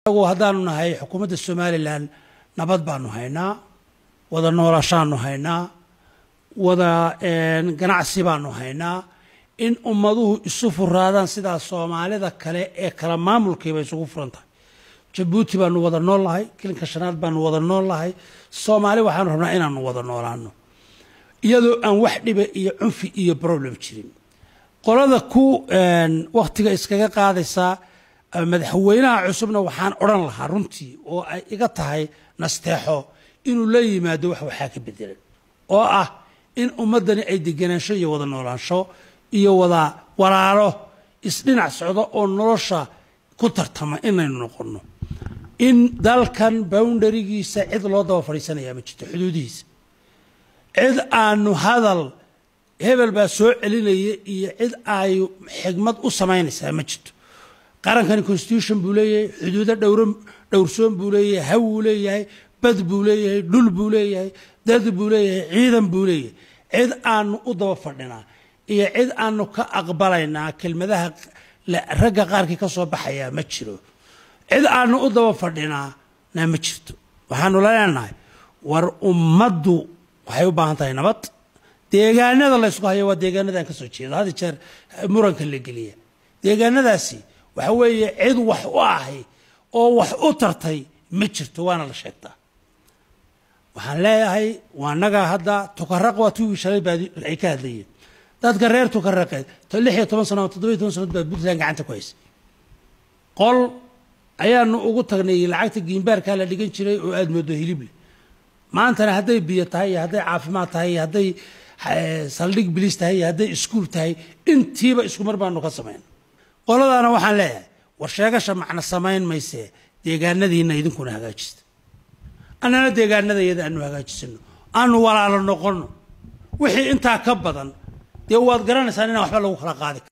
anagu haddaanu nahay xukuumadda somalilan nabad baanu haynaa wada noolashaanu haynaa wada ganacsi baanu haynaa in ummaduhu isu furaadaan sidaa soomaalida kale ee kala maamulkiiba isugu furan tahay jabuuti baanu wada nool nahay kilinka shanaad baanu wada nool nahay soomaali waxaanu rabnaa inaanu wada noolaano iyadoo aan wax dhiba iyo cunfi iyo problem jirin qolada ku wakhtiga iskaga qaadaysaa madaxweynaha cusubna waxaan odhan lahaa runtii oo ay iga tahay nasteexo inuu la yimaado wax waxaa ka bedelan oo ah in ummaddani ay deganaansho iyo wada noolaansho iyo wada walaalo isdhinac socdo oo nolosha ku tartama inaynu noqonno in dalkan boundarigiisa cid loo daba fadhiisanayaa ma jirto xuduudihiisa cid aanu hadal hebel baa soo celinaya iyo cid ay xigmad u samaynaysaa ma jirto qarankani constitution buu leeyahay xuduudo dhowr dhowrsoon buu leeyahay haw buu leeyahay bad buu leeyahay dhul buu leeyahay dad buu leeyahay ciidan buu leeyahay cid aanu u daba fadhinaa iyo cid aanu ka aqbalaynaa kelmadaha ragga qaarkii ka soo baxayaa ma jiro cid aanu u daba fadhinaa na ma jirto waxaanu leenahay war ummaddu waxay u baahan tahay nabad deegaanada laysku hayo waa deegaanadaan ka soo jeedo had jeer muranka la geliya deegaanadaasi waxa weeye cid wax u ahay oo wax u tartay ma jirto waana la sheegtaa waxaan leeyahay waa nagaa hadda tukaraq waa tuwii shalay baa ay ka hadlayeen dadka reer tukaraqeed lix iyo toban sano toddoba iyo toban sanood baa puntland gacanta ku haysa qol ayaanu ugu tagnay lacagta giimbaarkaa la dhigan jiray oo aada moodo hilible maantana hadday biyo tahay iyo hadday caafimaad tahay iyo hadday saldhig bilis tahay iyo hadday iskuul tahay intiiba isku mar baanu ka samayn qoladaana waxaan leeyahay war sheegasha macna samayn maysee deegaanadiina idinkuna hagaajista annana deegaanada iyada aanu hagaajisano aanu walaalo noqonno wixii intaa ka badan dee waad garanaysaan inaan waxba lagu kala qaadi